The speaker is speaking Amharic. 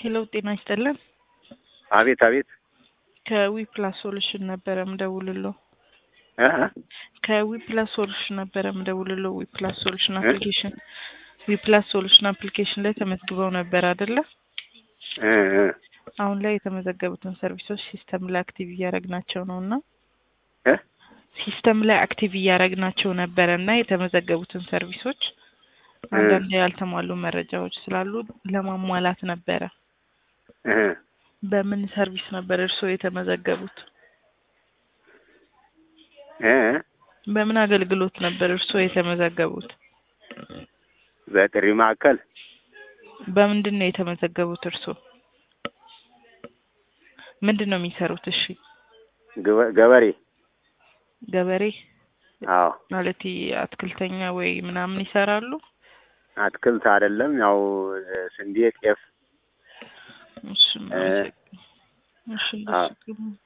ሄሎ ጤና ይስጥልን። አቤት አቤት ከዊ ፕላስ ሶሉሽን ነበረ ምደውልሎ እ ከዊ ፕላስ ሶሉሽን ነበረ ምደውልሎ ዊ ፕላስ ሶሉሽን አፕሊኬሽን ዊ ፕላስ ሶሉሽን አፕሊኬሽን ላይ ተመዝግበው ነበር አይደለ? እ እ አሁን ላይ የተመዘገቡትን ሰርቪሶች ሲስተም ላይ አክቲቭ እያደረግናቸው ነው እና እ ሲስተም ላይ አክቲቭ እያደረግናቸው ነበረ እና የተመዘገቡትን ሰርቪሶች አንዳንድ ያልተሟሉ መረጃዎች ስላሉ ለማሟላት ነበረ። እ በምን ሰርቪስ ነበር እርስዎ የተመዘገቡት? እ በምን አገልግሎት ነበር እርስዎ የተመዘገቡት? በጥሪ ማዕከል በምንድን ነው የተመዘገቡት እርስዎ? ምንድን ነው የሚሰሩት? እሺ ገበ- ገበሬ ገበሬ አዎ ማለት አትክልተኛ ወይ ምናምን ይሰራሉ? አትክልት አይደለም ያው ስንዴ ጤፍ እሺ እ እሺ እንደሱ